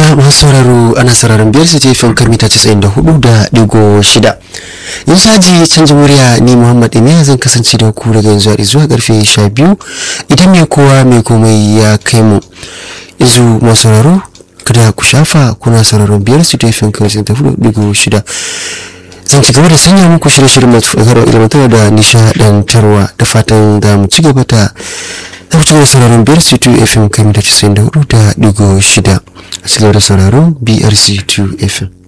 madalla masu sauraro ana sauraron biyar su jefin kan mita 94 da digo shida yanzu haji canjin murya ni muhammad emiya zan kasance da ku daga yanzu zuwa karfe 12 idan mai kowa mai komai ya kai mu yanzu masu sauraro kada ku shafa kuna sauraron biyar su jefin kan mita 94 digo shida zan ci gaba da sanya muku shirye-shiryen masu fagarwa ilmantarwa da nishadantarwa da fatan da mu ci gaba da za ku ci gaba da sauraron BRC2 FM kan mita 94 da digo shida a cikin da sauraron BRC2 FM.